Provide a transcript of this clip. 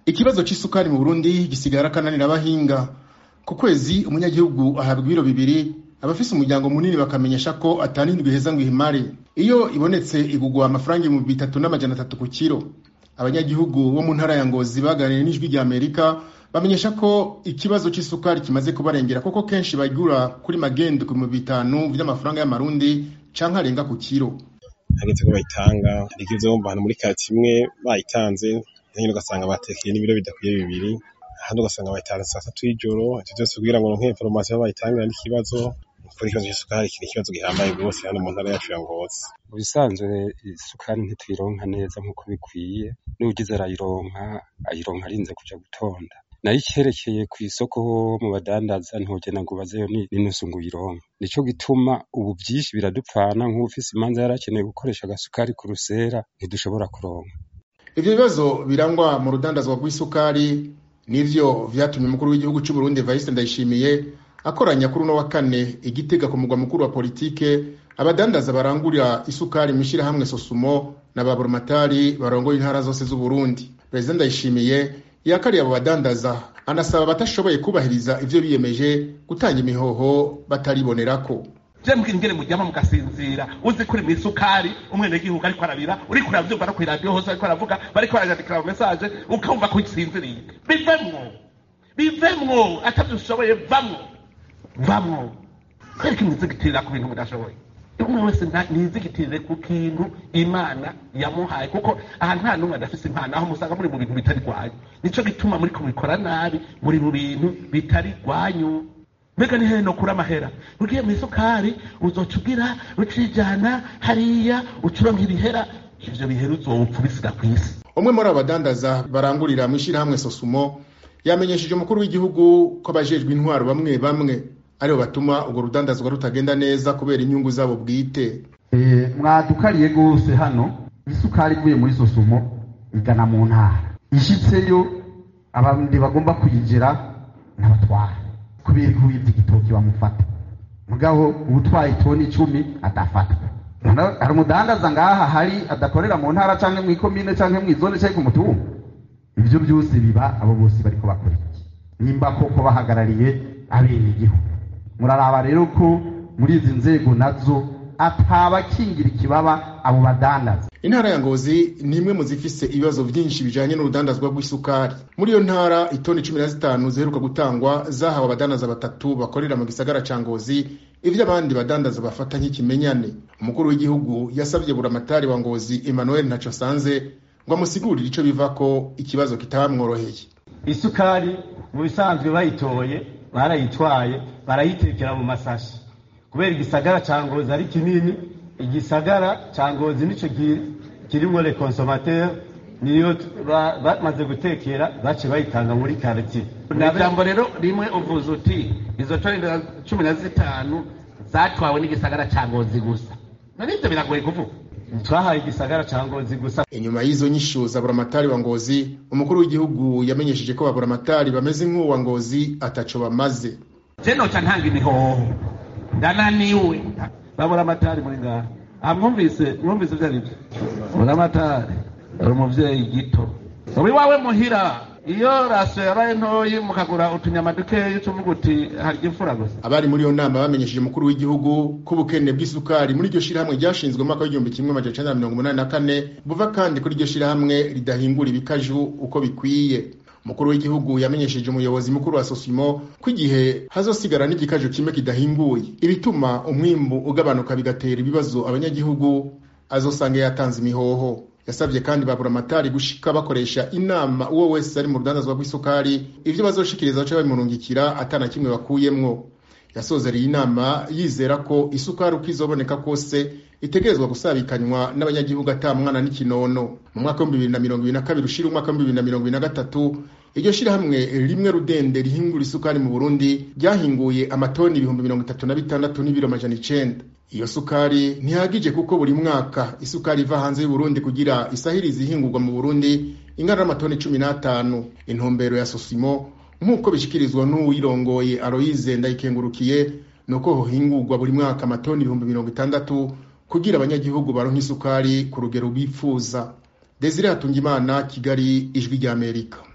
ikibazo c'isukari mu burundi gisigara akananira abahinga ku kwezi umunyagihugu ahabwa ibiro bibiri abafise umuryango munini bakamenyesha ko atanindwi iheza ngo ihimare iyo ibonetse igugwa amafaranga ibihumbi bitatu n'amajana atatu ku kiro abanyagihugu bo mu ntara ya ngozi baganiriye n'ijwi rya amerika bamenyesha ko ikibazo c'isukari kimaze kubarengera kuko kenshi bagura kuri magendo ku bihumbi bitanu vy'amafaranga y'amarundi canke arenga ku kiro hageze ko bayitanga hari ikibazo bumva ahantu muri kati imwe bayitanze nyine ugasanga batekeye n'ibiro bidakwiye bibiri ahandi ugasanga bayitanze saa tatu y'ijoro ivyo vyose kugira ngo ronke informasiyo bayitangira n'ikibazo kuri ikibazo c'isukari kiri ikibazo gihambaye rwose hano mu ntara yacu ya ngozi mu bisanzwe isukari ntituyironka neza nk'uko bikwiye n'ugize arayironka ayironka arinze kuja gutonda nayo ikerekeye ku isoko mu badandaza ntugena ngo ubazeyo n'inusu ngo uyironke nico gituma ubu vyinshi biradupfana nk'ufise imanza yarakeneye gukoresha agasukari ku rusera ntidushobora kuronka ivyo bibazo birangwa mu rudandazwa rw'isukari nivyo vyatumye umukuru w'igihugu c'uburundi evariste ndayishimiye akoranya kuri uno wa kane igitega ku mugwa mukuru wa politike abadandaza barangurira isukari mw'ishirahamwe sosumo na baboromatari barongoye intara zose z'uburundi perezida ndayishimiye yakariye abo badandaza anasaba abatashoboye kubahiriza ivyo biyemeje gutanga imihoho bataribonerako je mbwingere mujyama mugasinzira uzi kuri mw'isukari umwenegihugu ariko arabira uriko uravyumva no kw'iradiyo hose ariko aravuga bariko barayandikira mu mesaje ukumva ko usinziriye bivemwo bivemwo atavyo ushoboye vamwo vamwo kwereka imwizigitirira ku bintu mudashoboye umwe wese nizigitirire ku kintu imana yamuhaye kuko aha nta n'umwe adafise impano aho musanga muri mu bintu bitari rwanyu nico gituma muri kubikora nabi muri mu bintu bitari rwanyu mbega ni hehe nokura amahera ugiye mu isukari uzoca ugira ucijana hariya ucuronka ibihera ivyo bihera uzopfa ubisiga kw'isi umwe muri abo badandaza barangurira mw'ishirahamwe sosumo yamenyesheje umukuru w'igihugu ko abajejwe intwaro bamwe bamwe aribo batuma urwo rudandazwa rutagenda neza kubera inyungu zabo bwite mwadukariye rwose hano isukari ivuye muri sosumo igana mu ntara ishitseyo abandi bagomba kuyigera n'abatwara kubera ko wibye igitoki bamufata mugabo ubutwaye itoni icumi adafatwa hari umudandaza ngaha hari adakorera mu ntara canke mw'ikomine canke mw'izone canke ku mutumba ivyo byose biba abo bose bariko bakora iki nimba koko bahagarariye abenegihugu muraraba rero ko muri izi nzego nazo atabakingira ikibaba abo badandaza intara ya ngozi ni imwe mu zifise ibibazo vyinshi bijanye n'urudandazwa rw'isukari muri iyo ntara itoni cumi na zitanu ziheruka gutangwa zahawe abadandaza batatu bakorera mu gisagara ca ngozi ivyo abandi badandaza bafata nk'ikimenyane umukuru w'igihugu yasavye buramatari wa ngozi emmanuel ntaco sanze ngo amusigurire ico bivako ikibazo kitabamworoheye isukari mu bisanzwe bayitoye barayitwaye barayitekera mu masashi kubera igisagara ca ngozi ari kinini igisagara ca ngozi nico kirimwo le consommateur niyo bamaze gutekera bace bayitanga muri quartier ijambo rero rimwe uvuze uti izo toni cumi na zitanu zatwawe n'igisagara ca ngozi gusa navyo biragoye kuvuga twahaye igisagara ca ngozi gusa inyuma y'izo nyishu za buramatari wa ngozi umukuru w'igihugu yamenyesheje ko baburamatari bameze nk'uwa ngozi ataco bamaze je noca ntanga imihoho ndananiwe baburamatari muri ngaha aha mwumvise mwumvise ivyo arivyo buramatari ari umuvyeyi gito ubu iwawe muhira iyo rasiyo yabaye ntoyi mukagura utunyama dukeyi ucuvuga uti harya imfura gusa abari muri iyo nama bamenyesheje umukuru w'igihugu ko ubukene bw'isukari muri iryo shirahamwe ryashinzwe mu mwaka w'igihumbi kimwe amajana icenda na mirongo umunani na kane buva kandi kuri iryo shirahamwe ridahingura ibikaju uko bikwiye umukuru w'igihugu yamenyesheje umuyobozi mukuru wa sosimo ko igihe hazosigara n'igikaju kimwe kidahinguye ibituma umwimbu ugabanuka bigatera ibibazo abanyagihugu azosanga yatanze imihoho yasabye kandi baburamatari gushika bakoresha inama uwo wese ari mu rudandazwa rw'isukari ivyo bazoshikiriza baca babimurungikira atana kimwe bakuyemwo yasozereye inama yizera ko isukari uko izoboneka kose itegerezwa gusabikanywa n'abanyagihugu ata mwana n'ikinono mu mwaka w'ibihumbi bibiri na mirongo ibiri na kabiri ushira umwaka w'ibihumbi bibiri na mirongo ibiri na gatatu iryo shirahamwe rimwe rudende rihingura isukari mu burundi ryahinguye amatoni ibihumbi mirongo itatu na bitandatu n'ibiro amajana icenda iyo sukari ntihagije kuko buri mwaka isukari iva hanze y'uburundi kugira isahirize ihingurwa mu burundi ingana n'amatoni cumi n'atanu intumbero ya sosimo nk'uko bishikirizwa n'uwirongoye aroyize ndayikengurukiye ni uko hohingurwa buri mwaka amatoni ibihumbi mirongo itandatu kugira abanyagihugu baronka isukari ku rugero bifuza desire hatungimana kigali ijwi ry'amerika